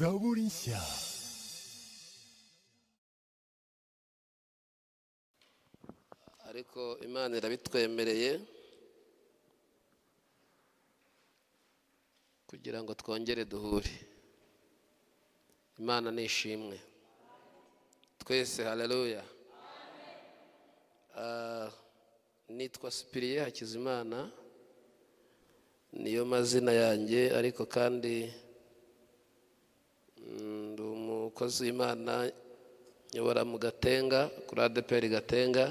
Zaborinsia. ariko imana irabitwemereye kugira ngo twongere duhure imana ni ishimwe twese haleluya Ah, nitwa sipiriye hakizimana niyo mazina yanjye ariko kandi mm, ndi umukozi w'imana nyobora mu gatenga kuri adeperi gatenga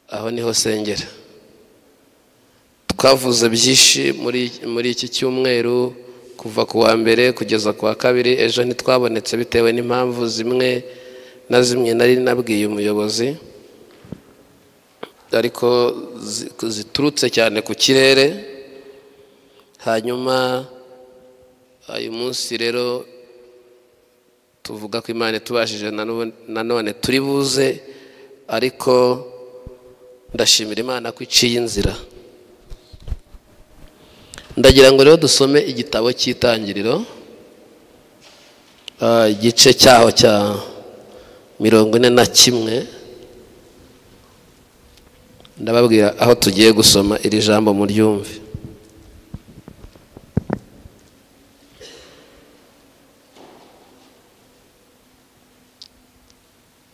aho niho sengera twavuze byinshi muri muri iki cyumweru kuva ku wa mbere kugeza ku wa kabiri ejo ntitwabonetse bitewe n'impamvu zimwe na zimwe nari nabwiye umuyobozi ariko zi- ziturutse cyane ku kirere hanyuma uyu munsi rero tuvuga ko imana itubashije na none- na none turi buze ariko ndashimira imana ko iciye inzira ndagira ngo rero dusome igitabo cy'itangiriro ah, igice cyaho cya mirongo ine na kimwe ndababwira aho tugiye gusoma iri jambo muryumve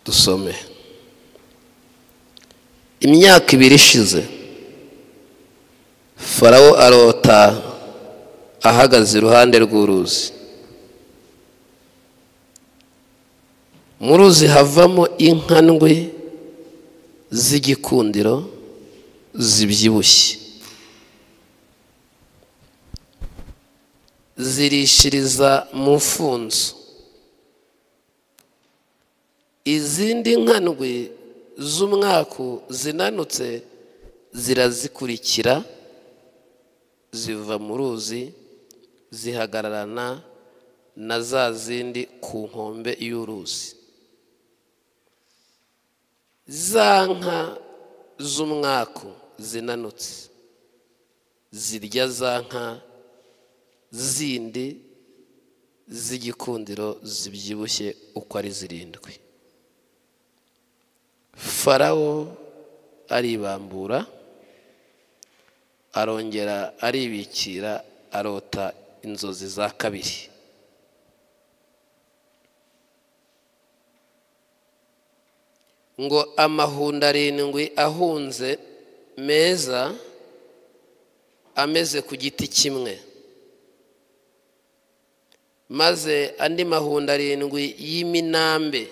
dusome imyaka ibiri ishize farawo arota ahagaze iruhande rw'uruzi mu ruzi havamo inka ndwi z'igikundiro zibyibushye zirishiriza mu mfunzo izindi nka ndwi z'umwaku zinanutse zirazikurikira ziva mu ruzi zihagararana na za zindi ku nkombe y'uruzi za nka z'umwaku zinanutse zirya za nka zindi z'igikundiro zibyibushye uko ari zirindwi farawo aribambura arongera aribikira arota inzozi za kabiri ngo amahundo arindwi ahunze meza ameze ku giti kimwe maze andi mahundo arindwi y'iminambe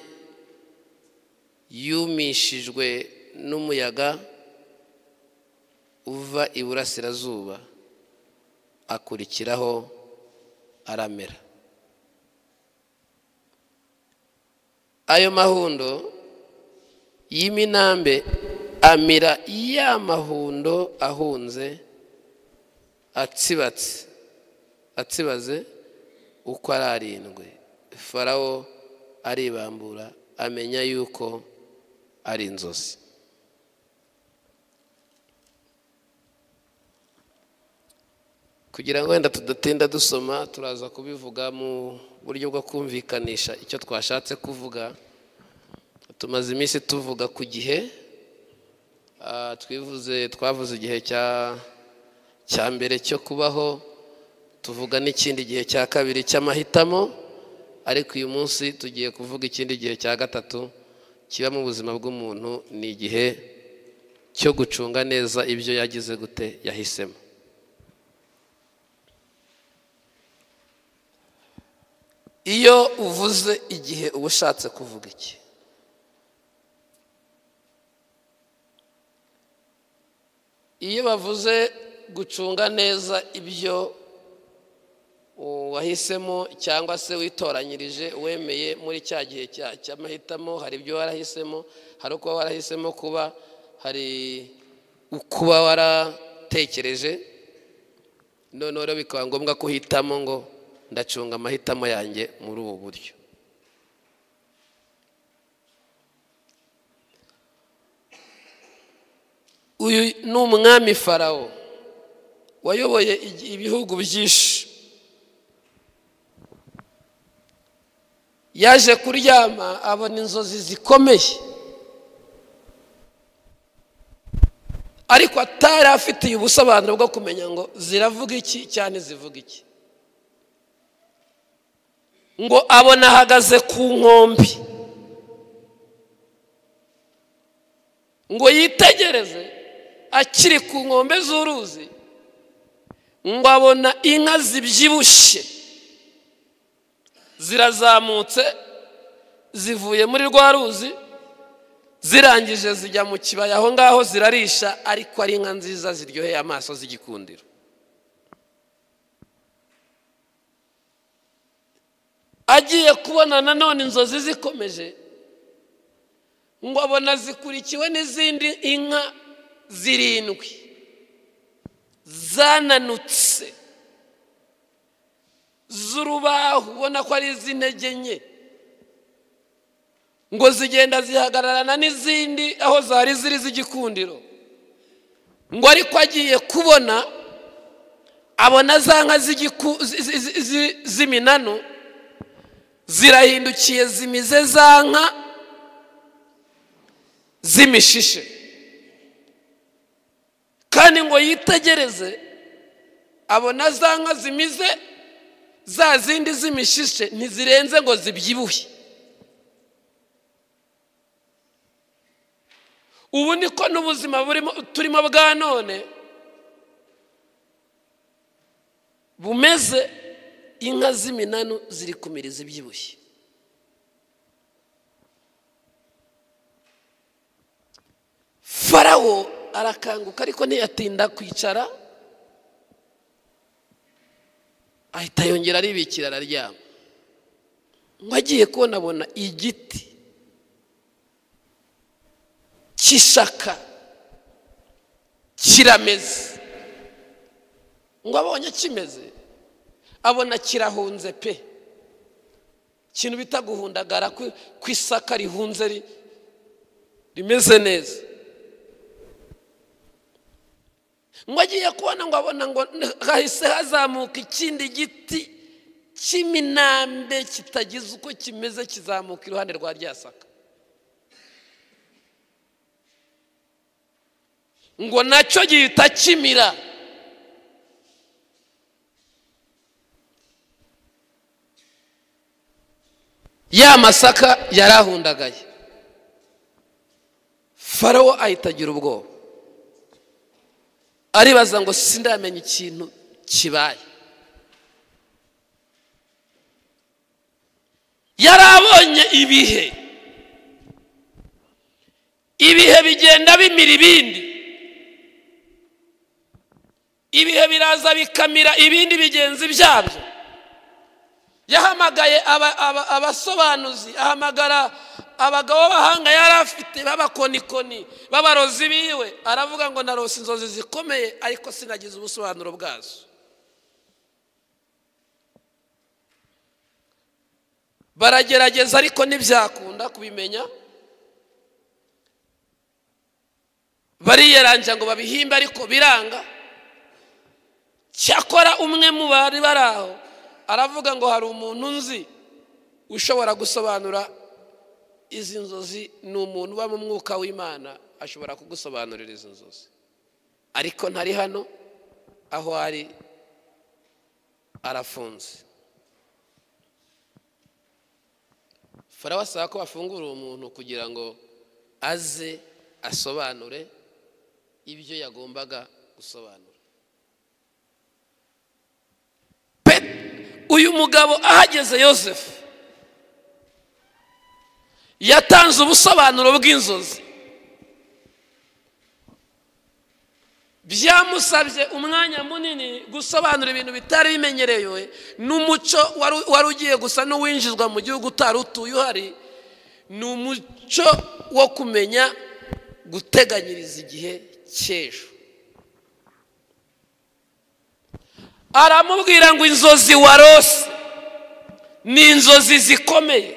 yumishijwe n'umuyaga uva iburasirazuba akurikiraho aramera ayo mahundo y'iminambe amira ya mahundo ahunze atsibatse atsibaze uko ari arindwi farawo aribambura amenya yuko ari inzozi kugira ngo wenda tudatinda dusoma turaza kubivuga mu buryo bwo kumvikanisha icyo twashatse kuvuga tumaze iminsi tuvuga ku gihe Ah, twivuze twavuze igihe cya cya mbere cyo kubaho tuvuga n'ikindi gihe cya kabiri cy'amahitamo ariko uyu munsi tugiye kuvuga ikindi gihe cya gatatu kiba mu buzima bw'umuntu ni igihe cyo gucunga neza ibyo yagize gute yahisemo iyo uvuze igihe uba ushatse kuvuga iki iyo bavuze gucunga neza ibyo wahisemo cyangwa se witoranyirije wemeye muri cya gihe cya- cy'amahitamo hari ibyo warahisemo hari ukuba warahisemo kuba hari ukuba waratekereje noneho rero bikaba ngombwa ko uhitamo ngo ndacunga amahitamo yanjye muri ubu buryo uyu ni umwami farawo wayoboye igi- ibihugu byinshi yaje kuryama abona inzozi zikomeye ariko atari afitiye ubusobanuro bwo kumenya ngo ziravuga iki cyane zivuga iki ngo abona ahagaze ku nkombe ngo yitegereze akiri ku nkombe z'uruzi ngo abona inka zibyibushye zirazamutse zivuye muri rwa ruzi zirangije zijya mu kibaya aho ngaho zirarisha ariko ari inka nziza ziryoheye amaso z'igikundiro agiye kubona nanone inzozi zikomeje ngo abona zikurikiwe n'izindi inka zirindwi zananutse z'urubahu ubona ko ari iz'intege nke ngo zigenda zihagararana n'izindi aho zari ziri z'igikundiro ngo ariko agiye kubona abona za nka z'igiku- zi- zi- zi- z'iminanu zirahindukiye zimize za nka z'imishishe kandi ngo yitegereze abona za nka zimize za zindi z'imishishe ntizirenze ngo zibyibuhe ubu niko n'ubuzima burimo turimo bwa none bumeze inka z'iminanu ziri kumiriza ibyibushye farawo arakanguka ariko ntiyatinda kwicara ahita yongera aribikira araryama ngo agiye kubona abona igiti cy'ishaka kirameze ngo abonye kimeze abona kirahunze pe ikintu bita guhundagara ku ku isaka rihunze ri- rimeze neza ngo agiye kubona ngo abona ngo hahise hazamuka ikindi giti cy'iminambe kitagize uko kimeze kizamuka iruhande rwa rya saka ngo nacyo gihita kimira ya masaka yari ahundagaye farawo ahita agira ubwoba aribaza ngo sindamenya ikintu kibaye yari abonye ibihe ibihe bigenda bimira ibindi ibihe biraza bikamira ibindi bigenzi byabyo yahamagaye aba- aba- abasobanuzi ahamagara abagabo b'abahanga yari afite b'abakonikoni b'abarozi biwe aravuga ngo narose inzozi zikomeye ariko sinagize ubusobanuro bwazo baragerageza ariko ntibyakunda kubimenya bariyeranja ngo babihimbe ariko biranga cyakora umwe mu bari bari aho aravuga ngo hari umuntu nzi ushobora gusobanura izi nzozi ni umuntu uba mu mwuka w'imana ashobora kugusobanurira izi nzozi ariko ntari hano aho ari arafunze farawo asaba ko bafungura uwo muntu kugira ngo aze asobanure ibyo yagombaga gusobanura pe uyu mugabo ahageze yosefu yatanze ubusobanuro bw'inzozi byamusabye umwanya munini gusobanura ibintu bitari bimenyerewe n'umuco wari- wari ugiye gusa n'uwinjizwa mu gihugu utari utuye uhari ni umuco wo kumenya guteganyiriza igihe cy'ejo aramubwira ngo inzozi warose ni inzozi zikomeye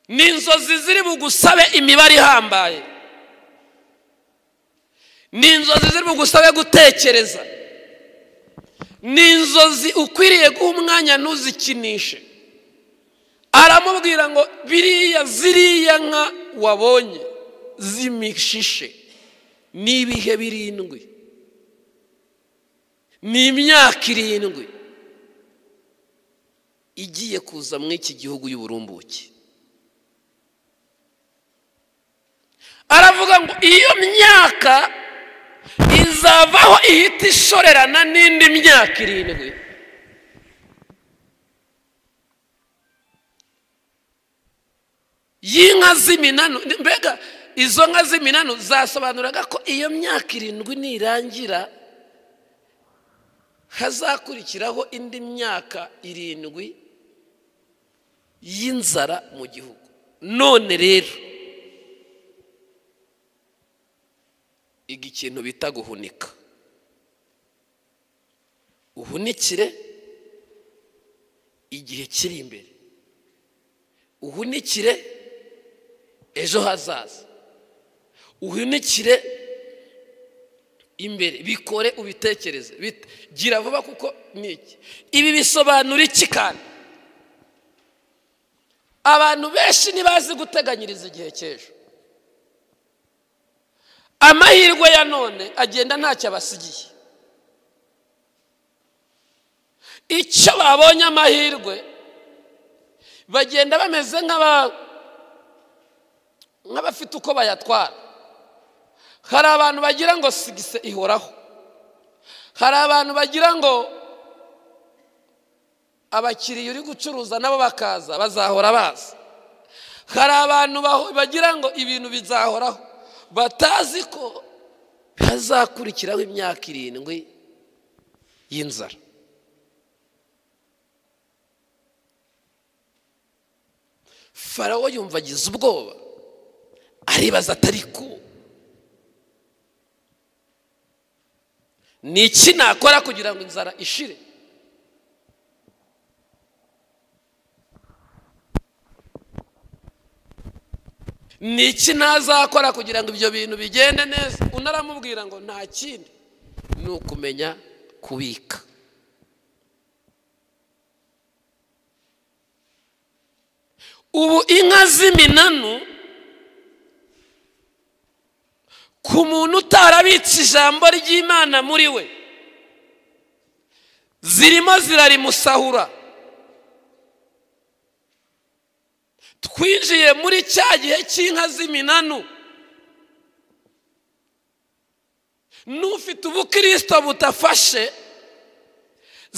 ni inzozi ziri bugusabe imibare ihambaye ni inzozi ziri bugusabe gutekereza ni inzozi ukwiriye guha umwanya ntuzikinishe aramubwira ngo biriya ziriya nka wabonye z'imishishe ni ibihe birindwi ni imyaka irindwi igiye kuza muri iki gihugu y'uburumbuke aravuga ngo iyo myaka izavaho ihita ishorerana n'indi myaka irindwi y'inka z'iminanu mbega izo nka z'iminanu zasobanuraga ko iyo myaka irindwi nirangira hazakurikiraho indi myaka irindwi y'inzara mu gihugu none rero iga ikintu bita guhunika uhunikire igihe kiri imbere uhunikire ejo hazaza uhunikire imbere bikore ubitekereze gira vuba kuko ni iki ibi bisobanura iki kandi abantu benshi ntibazi guteganyiriza igihe cy'ejo amahirwe ya none agenda ntacyo abasigiye icyo babonye amahirwe bagenda bameze nk'abafite uko bayatwara hari abantu bagira ngo sigise ihoraho hari abantu bagira ngo abakiriya uri gucuruza nabo bakaza bazahora baza hari abantu bagira ngo ibintu bizahoraho batazi ko hazakurikiraho imyaka irindwi y'inzara farawo yumva agize ubwoba aribaza atari ko ni iki nakora kugira ngo inzara ishire ni iki nazakora kugira ngo ibyo bintu bigende neza unaramubwira ngo nta kindi ni ukumenya kubika ubu inka z'iminanu ku muntu utarabitse ijambo ry'imana muri we zirimo zirarimusahura twinjiye muri cya gihe cy'inka z'iminanu n'ufite ubukirisito budafashe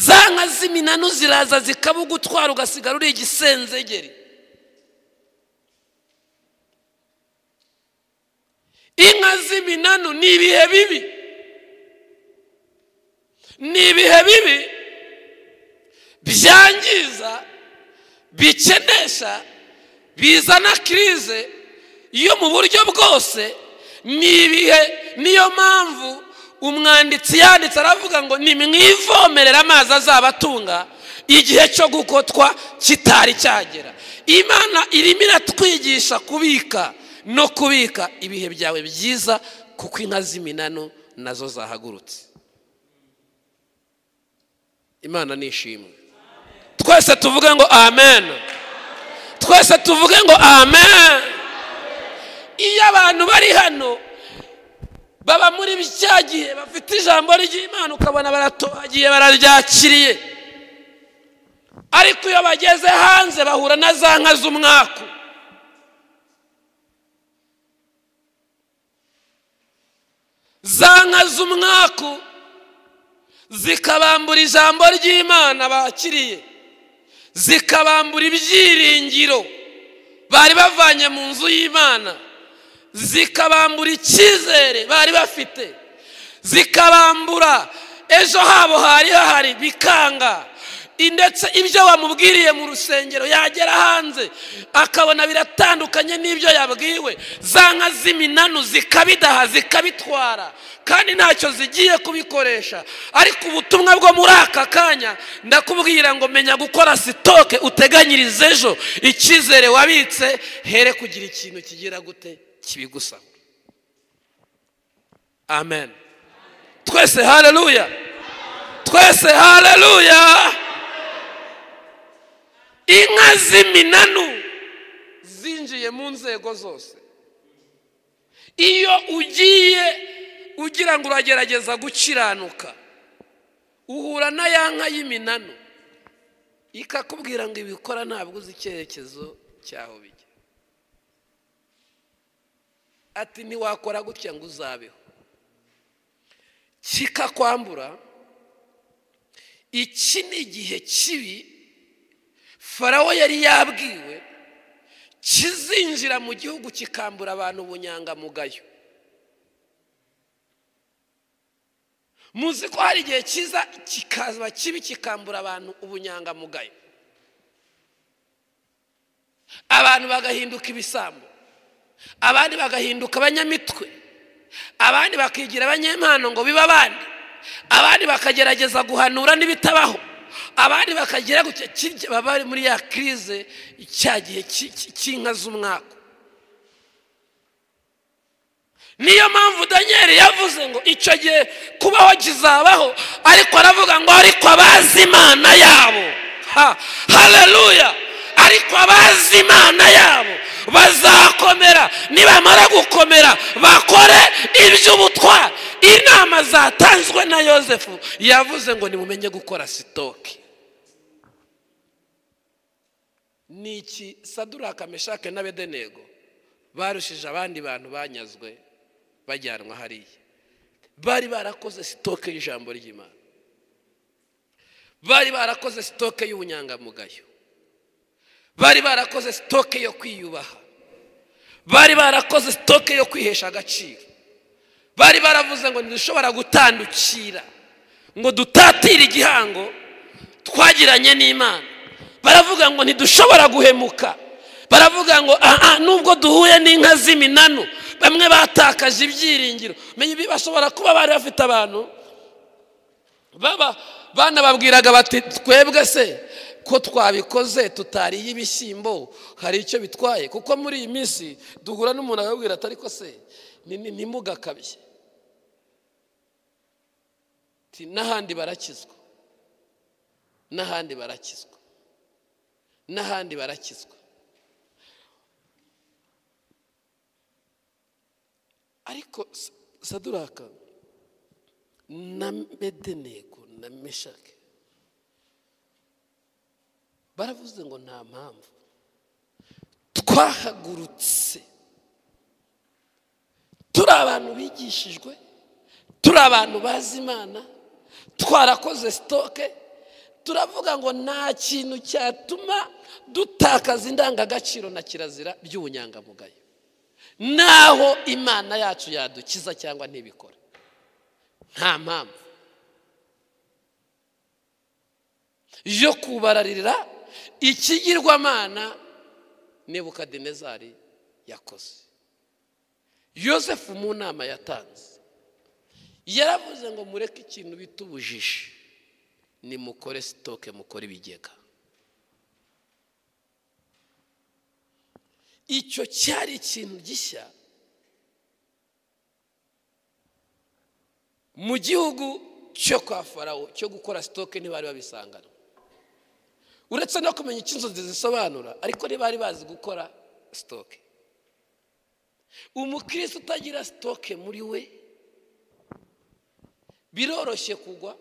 za nka z'iminanu ziraza zikabugutwara ugasigara uri igisenzegeri inka z'iminanu ni ibihe bibi ni ibihe bibi byangiza bikenesha bizana kirize yo mu buryo bwose ni ibihe niyo mpamvu umwanditsi yanditse aravuga ngo ni mwivomerera amazi azabatunga igihe cyo gukotwa kitari cyagera imana irimo iratwigisha kubika no kubika ibihe byawe byiza kuko inka z'iminano nazo zahagurutse imana ni ishimwe twese tuvuge ngo amen twese tuvuge ngo amen iyo abantu bari hano baba muri cya gihe bafite ijambo ry'imana ukabona baratohagiye bararyakiriye ariko iyo bageze hanze bahura na za nka z'umwaku za nka z'umwaku zikabambura ijambo ry'imana bakiriye zikabambura ibyiringiro bari bavanye mu nzu y'imana zikabambura icyizere bari bafite zikabambura ejo habo hari hahari bikanga ndetse ibyo wamubwiriye mu rusengero yagera hanze akabona biratandukanye n'ibyo yabwiwe za nka z'iminanu zikabidaha zikabitwara kandi ntacyo zigiye kubikoresha ariko ubutumwa bwo muri aka kanya ndakubwira ngo menya gukora sitoke uteganyirize ejo icyizere wabitse here kugira ikintu kigira gute kibigusaba amen twese hareruya twese hareruya inka z'iminanu zinjiye mu nzego zose iyo ugiye ugira ngo uragerageza gukiranuka uhura na ya nka y'iminanu ikakubwira ngo ibikora ntabwo uzi icyerekezo cyaho bijya ati ntiwakora gutya ngo uzabeho kikakwambura iki ni igihe kibi farawo yari yabwiwe kizinjira mu gihugu kikambura abantu ubunyangamugayo muzi ko hari igihe kiza kikaza kibi kikambura abantu ubunyangamugayo abantu bagahinduka ibisambo abandi bagahinduka abanyamitwe abandi bakigira abanyempano ngo bibe abandi abandi bakagerageza guhanura n'ibitabaho abandi bakagira gutya baba bari muri ya kirize cya gihe cy'inka z'umwaka niyo mpamvu daniel yavuze ngo icyo gihe kubaho kizabaho ariko aravuga ngo ariko abazi imana yabo hareruya ariko abazi imana yabo bazakomera nibamara gukomera bakore iby'ubutwari inama zatanzwe na yosefu yavuze ngo nimumenye gukora sitoke ni iki saduraka meshake n'abedenego barushije abandi bantu banyazwe bajyanwa hariya bari barakoze sitoke y'ijambo ry'imana bari barakoze sitoke y'ubunyangamugayo bari barakoze sitoke yo kwiyubaha bari barakoze sitoke yo kwihesha agaciro bari baravuze ngo ntidushobora gutandukira ngo dutatire igihango twagiranye n'imana baravuga ngo ntidushobora guhemuka baravuga ngo aha nubwo duhuye n'inka z'iminanu bamwe batakaje ibyiringiro bashobora kuba bari bafite abantu banababwiraga bati twebwe se ko twabikoze tutariye ibishyimbo hari icyo bitwaye kuko muri iyi minsi duhura n'umuntu akabwira atari ko se ntimugakabye n'ahandi barakizwa n'ahandi barakizwa n'ahandi barakizwa ariko saduraka na medeneko na meshake baravuze ngo nta mpamvu twahagurutse turi abantu bigishijwe turi abantu bazi imana twarakoze sitoke turavuga ngo nta kintu cyatuma dutakaza indangagaciro na kirazira by'ubunyangamugayo naho imana yacu yadukiza cyangwa ntibikora nta mpamvu yo kubararira ikigirwamana nebukadinezari yakoze yosefu mu nama yatanze yaravuze ngo mureke ikintu bita ubujiji nimukore sitoke mukore ibigega icyo cyari ikintu gishya mu gihugu cyo kwa farawo cyo gukora sitoke ntibari babisangana uretse no kumenya icyo inzozi zisobanura ariko ntibari bazi gukora sitoke umukirisi utagira sitoke muri we biroroshye kugwa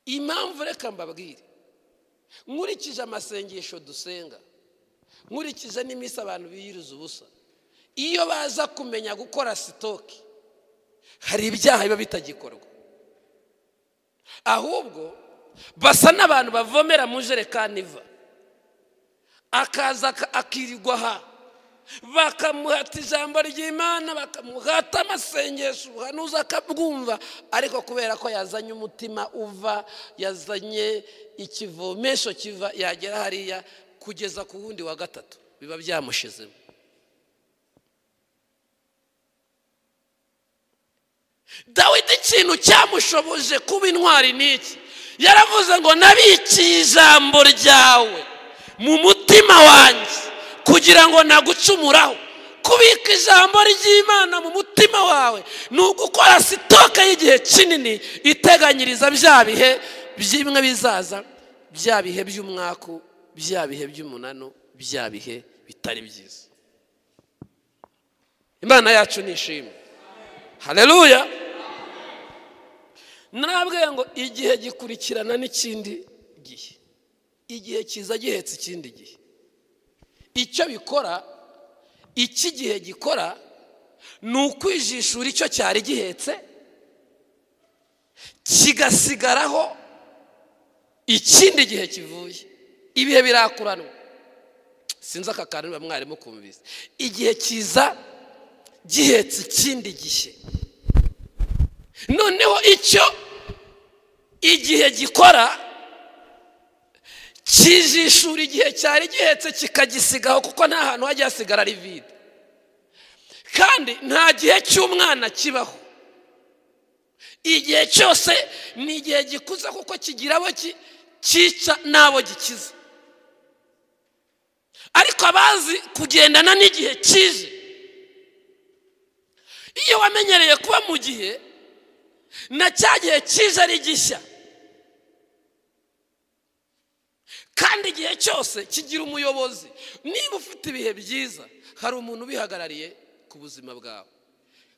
impamvu reka mbabwire nkurikije amasengesho dusenga nkurikije n'iminsi abantu biyiriza ubusa iyo baza kumenya gukora sitoke hari ibyaha biba bitagikorwa ahubwo basa n'abantu bavomera mu jerekani iva akaza akirirwa aha bakamuhata ijambo ry'imana bakamuhata amasengesho ubuhanuza akabwumva ariko kubera ko yazanye umutima uva yazanye ikivomesho kiva yagera hariya kugeza ku wundi wa gatatu biba byamushizemo dawidi ikintu cyamushoboje kuba intwari n'iki yaravuze ngo nabikiye ijambo ryawe mu mutima wanjye kugira ngo nagucumuraho kubika ijambo ry'imana mu mutima wawe ni ugukora sitoke y'igihe kinini iteganyiriza bya bihe bimwe bizaza bya bihe by'umwaku bya bihe by'umunanu bya bihe bitari byiza imana yacu nishimwe hareruya narabwiye ngo igihe gikurikirana n'ikindi gihe igihe kiza gihetse ikindi gihe icyo bikora iki gihe gikora ni ukwijishura icyo cyari gihetse kigasigaraho ikindi gihe kivuye ibihe birakuranwa sinzi aka kantu niba mwarimu kumvise igihe kiza gihetse ikindi gihe noneho icyo igihe gikora kijishura igihe cyari gihetse kikagisigaho kuko nta hantu hajya hasigara ari vide kandi nta gihe cy'umwana kibaho igihe cyose ni igihe gikuze kuko kigira abo cyica n'abo gikiza ariko abazi kugendana n'igihe kije iyo wamenyereye kuba mu gihe na cya gihe cyiza ari gishya kandi igihe cyose kigira umuyobozi niba ufite ibihe byiza hari umuntu ubihagarariye ku buzima bwawe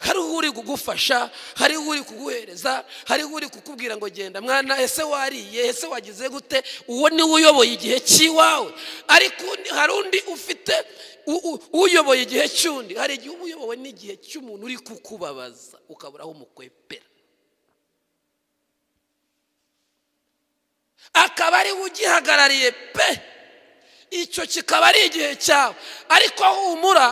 hariho uri kugufasha hariho uri kuguhereza hariho uri kukubwira ngo genda mwana ese wariye ese wagize gute uwo niwe uyoboye igihe cy'iwawe ariko hari undi ufite uyoboye igihe cy'undi hari igihe uba uyobowe n'igihe cy'umuntu uri kukubabaza ukabura aho umukwepera akaba ari we ugihagarariye pe icyo kikaba ari igihe cyawe ariko humura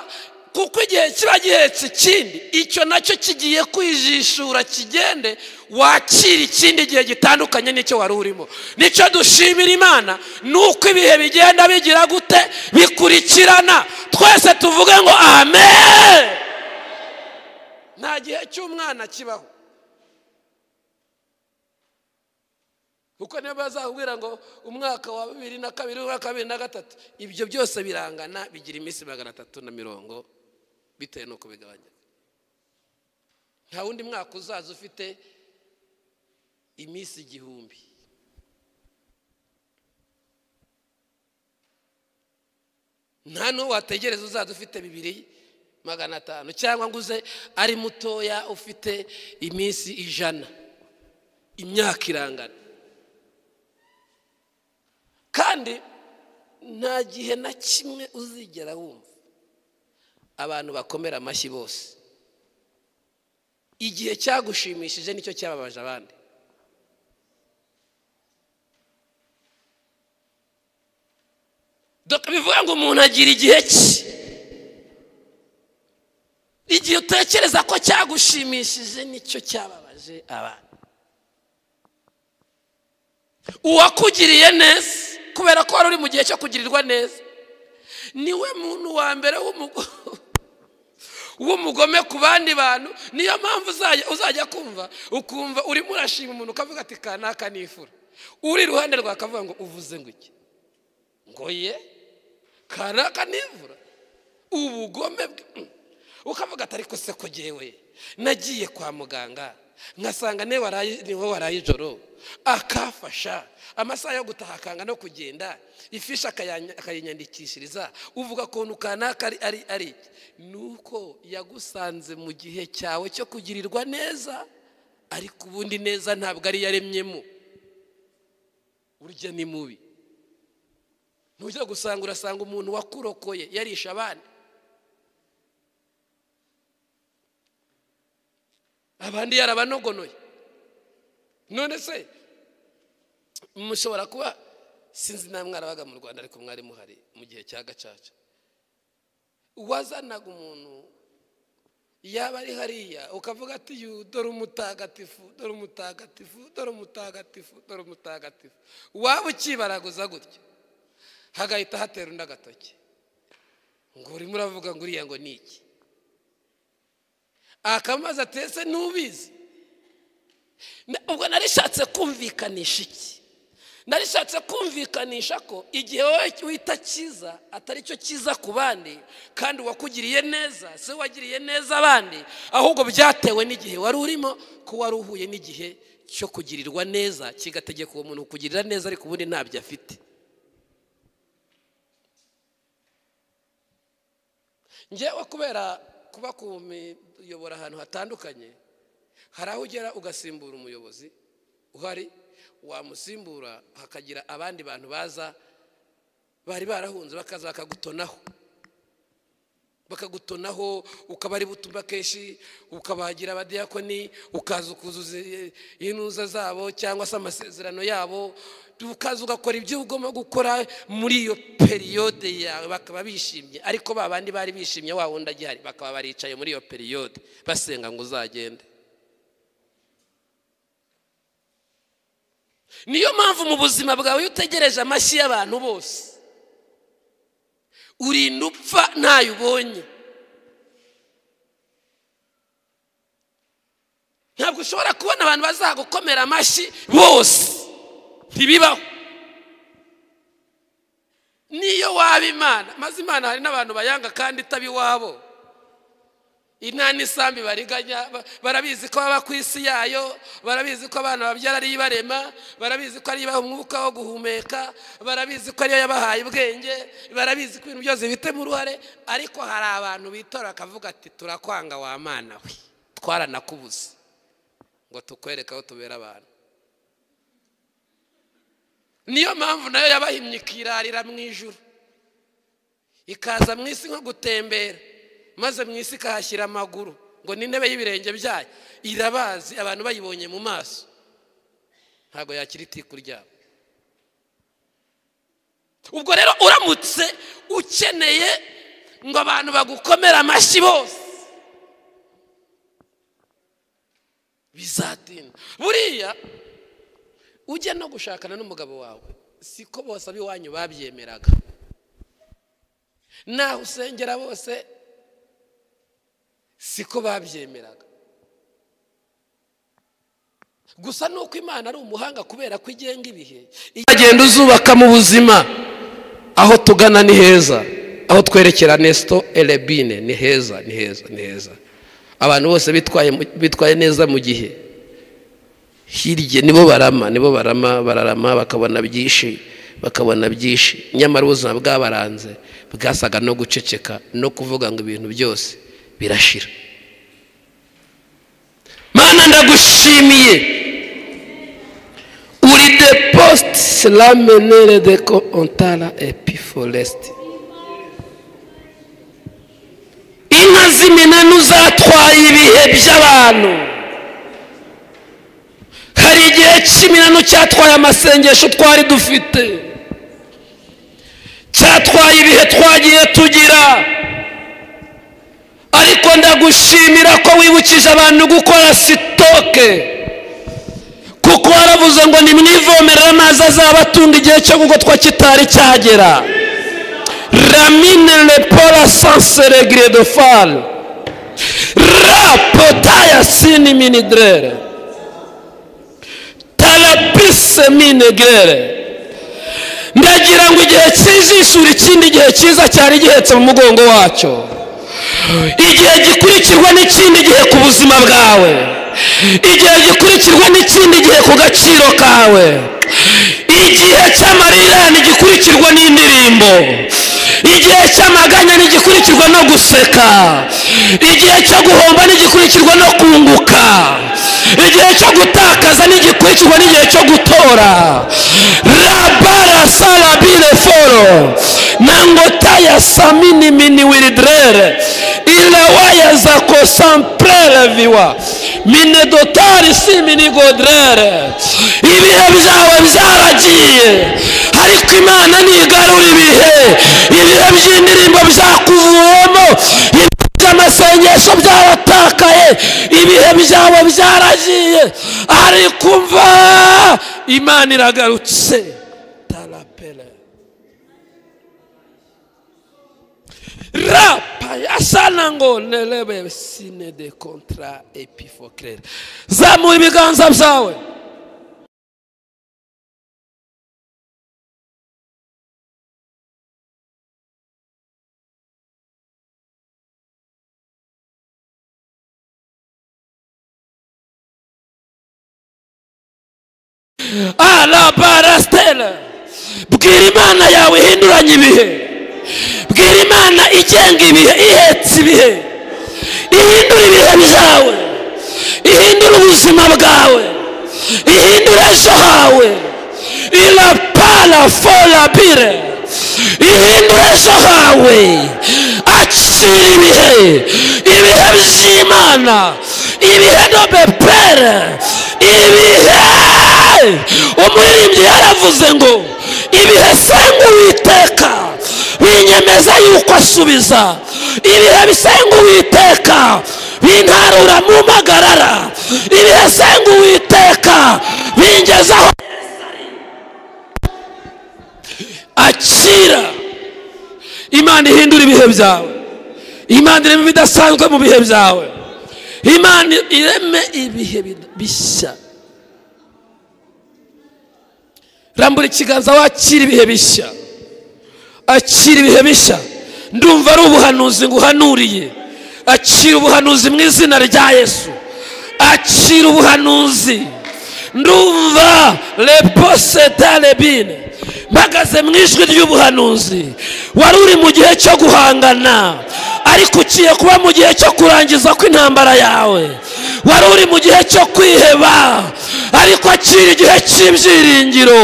kuko igihe kiba gihetse ikindi icyo nacyo kigiye kwijishura kigende wakira ikindi gihe gitandukanye n'icyo wari urimo nicyo dushimira imana ni uko ibihe bigenda bigira gute bikurikirana twese tuvuge ngo amen nta gihe cy'umwana kibaho kuko niba bazakubwira ngo umwaka wa bibiri na kabiri umwaka wa bibiri na gatatu ibyo byose birangana bigira iminsi magana atatu na mirongo bitewe n'uko bigabanya nta wundi mwaka uzaza ufite iminsi igihumbi nta n'uwo wategereza uzaza ufite bibiri magana atanu cyangwa ngo uze ari mutoya ufite iminsi ijana imyaka irangana kandi nta gihe na kimwe uzigera wumva abantu bakomera amashyi bose igihe cyagushimishije nicyo cyababaje abandi bivuga ngo umuntu agira igihe cye igihe utekereza ko cyagushimishije nicyo cyababaje abandi uwakugiriye neza kubera ko wari uri mu gihe cyo kugirirwa neza niwe muntu wa mbere w'umugome ku bandi bantu niyo mpamvu uzajya kumva ukumva urimo urashima umuntu ukavuga ati kanaka nifura uri iruhande rwawe akavuga ngo uvuze ngo iki ngo ye kanaka nivura ubugome bwe ukavuga ati ariko se kugewe nagiye kwa muganga nkasanga niwe waraye ijoro akafasha amasaha yo gutaha akanga no kugenda ifishi akayinyandikishiriza uvuga ukuntu kanaka ari ari ari ni uko yagusanze mu gihe cyawe cyo kugirirwa neza ariko ubundi neza ntabwo ari yaremyemo urya ni mubi ntujya gusanga urasanga umuntu wakurokoye yarisha abandi abandi yarabanogonoye none se mushobora kuba sinzi nta mwarabaga mu rwanda ariko mwari muhari mu gihe cya gacaca wazanaga umuntu yaba ari hariya ukavuga ati yu dore umutagatifu dore umutagatifu dore umutagatifu dore umutagatifu waba ukibaraguza gutya hagahita hatera undi agatoki ngo urimo uravuga ngo uriya ngo ni iki akamazi atetse ntubizi ubwo narishatse kumvikanisha iki narishatse kumvikanisha ko igihe wowe wita cyiza atari cyo cyiza ku bandi kandi uwakugiriye neza si we wagiriye neza abandi ahubwo byatewe n'igihe wari urimo ko wari uhuye n'igihe cyo kugirirwa neza kigategeka uwo muntu kugirira neza ariko ubundi ntabyo afite ngewe kubera kuba kumiyobora ahantu hatandukanye hari aho ugera ugasimbura umuyobozi uhari wamusimbura hakagira abandi bantu baza bari barahunze bakaza bakagutonaho bakagutonaho ukaba ari butumva kenshi ukabagira abadiyakoni ukaza ukuzuza intuza zabo cyangwa se amasezerano yabo ukaza ugakora ibyo ugomba gukora muri iyo periyode yawe bakaba bishimye ariko ba bandi bari bishimye wa wundi agihari bakaba baricaye muri iyo periyode basenga ngo uzagende niyo mpamvu mu buzima bwawe iyo utegereje amashyi y'abantu bose urinda upfa ntayo ubonye ntabwo ushobora kubona abantu bazagukomera amashyi bose ntibibaho niyo waba imana maze imana hari n'abantu bayanga kandi itaba iwabo inta n'isambi bariganya barabizi ko baba ku isi yayo barabizi ko abana babyara ari ibarema barabizi ko ari ibaha umwuka wo guhumeka barabizi ko ariyo yabahaye ubwenge barabizi ko ibintu byose bifitemo uruhare ariko hari abantu bitora bakavuga ati turakwanga wa mana we twaranakubuze ngo tukwereke aho tubera abantu niyo mpamvu nayo yabahimye ikirarira mu ijuru ikaza mu isi nko gutembera maze mu isi ikahashyira amaguru ngo n'intebe y'ibirenge byayo irabazi abantu bayibonye mu maso ntabwo yakira itiku ryabo ubwo rero uramutse ukeneye ngo abantu bagukomere amashyi bose bizatinda buriya ujya no gushakana n'umugabo wawe siko bose ab'iwanyu babyemeraga naho usengera bose siko babyemeraga gusa ni uko imana ari umuhanga kubera ko igenga ibihe agenda uzubaka mu buzima aho tugana ni heza aho twerekera nesito erebine ni heza ni heza ni heza abantu bose bitwaye neza mu gihe hirya nibo barama nibo barama bararama bakabona byinshi bakabona byinshi nyamara ubuzima bwabaranze bwasaga no guceceka no kuvuga ngo ibintu byose birashira mana ndagushimiye uri de posite la menere de ko ontara epiforesite inka z'iminani uzatwaye ibihe by'abantu hari igihe cy'iminani cyatwaye amasengesho twari dufite cyatwaye ibihe twagiye tugira ariko ndagushimira ko wibukije abantu gukora sitoke kuko waravuze ngo nimwivomerere amazi azaba atunga igihe cyo gukotwa kitari cyagera ramine repora sansere giredofari rapotaya sini minidrere tarapise minegere ndagira ngo igihe cy'ijisho ikindi gihe cyiza cyari gihetse mu mugongo wacyo igihe gikurikirwa n'ikindi gihe ku buzima bwawe igihe gikurikirwa n'ikindi gihe ku gaciro kawe igihe cy'amarirane gikurikirwa n'indirimbo igihe cy'amaganya ntigikurikirwa no guseka igihe cyo guhomba ntigikurikirwa no kunguka igihe cyo gutakaza ntigikurikirwa n'igihe cyo gutora rabara sarabire foro nango taya samini mini wiridrere ilawaya zako samprere viwa mine dotari si mini godrere ibihe byawe byaragiye ariko imana ntigarura ibihe ibihe by'indirimbo byakuvuwemo amasengesho byaratakaye ibihe byabo byaragiye ariko umva imana iragarutse tarapere rapa yasana ngo nerebe sine de kontra epifokere zamura ibiganza byawe arabarasitera bwira imana yawe ihinduranya ibihe bwira imana igenga ibihe ihetse ibihe ihindura ibihe byawe ihindura ubuzima bwawe ihindura ejo hawe irapara forabire ihindura ejo hawe acira ibihe ibihe by'imana ibihe nobepere ibihe umuririmbyi yaravuze ngo ibihe senga uwiteka binyemeza yuko asubiza ibihe bisenga uwiteka bintarura mu magarara ibihe senga uwiteka bingezaho akira imana ihindura ibihe byawe imana ireme ibidasanzwe mu bihe byawe imana ireme ibihe bishya rambura ikiganza wakira ibihe bishya akira ibihe bishya ndumva ari ubuhanuzi nguhanuriye akira ubuhanuzi mu izina rya yesu akira ubuhanuzi ndumva reposedarebine mpagaze mu ijwi ry'ubuhanuzi wari uri mu gihe cyo guhangana ariko ugiye kuba mu gihe cyo kurangiza kw'intambara yawe wari uri mu gihe cyo kwiheba ariko akira igihe cy'ibyiringiro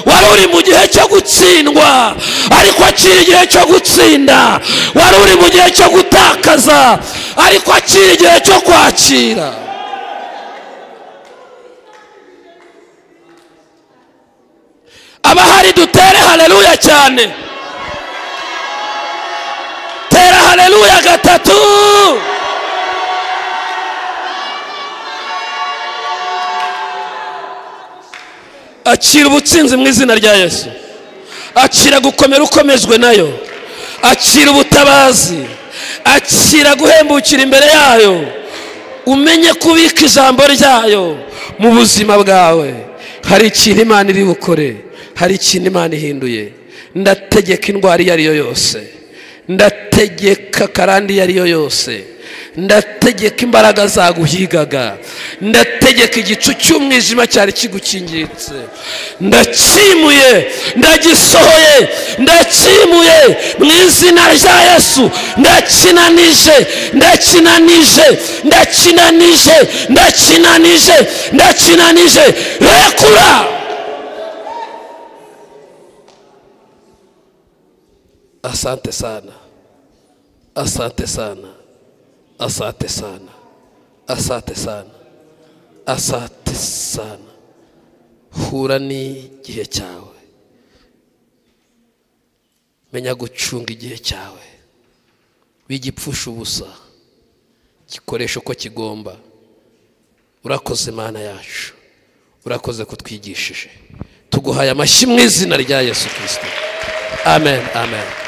wari uri mu gihe cyo gutsindwa ariko akira igihe cyo gutsinda wari uri mu gihe cyo gutakaza ariko akira igihe cyo kwakira abahari dutere hareruya cyane tera hareruya gatatu akira ubutsinzi mu izina rya yesu akira gukomera ukomejwe nayo akira ubutabazi akira guhembukira imbere yayo umenye kubika ijambo ryayo mu buzima bwawe hari ikintu imana iri bukore hari ikintu imana ihinduye ndategeka indwara iyo ari yo yose ndategeka karande iyo ari yo yose ndategeka imbaraga zaguhigaga ndategeka igicu cy'umwijima cyari kigukingiritse ndakimuye ndagisohoye ndakimuye mu izina rya yesu ndakinanije ndakinanije ndakinanije ndakinanije ndakinanije rekura asante sana asante sana asante sana asante sana asante sana hura n'igihe cyawe menya gucunga igihe cyawe wigipfusha ubusa gikoresha uko kigomba urakoze imana yacu urakoze kutwigishije tuguhaye amashyi mu izina rya yesu kirisito amen amen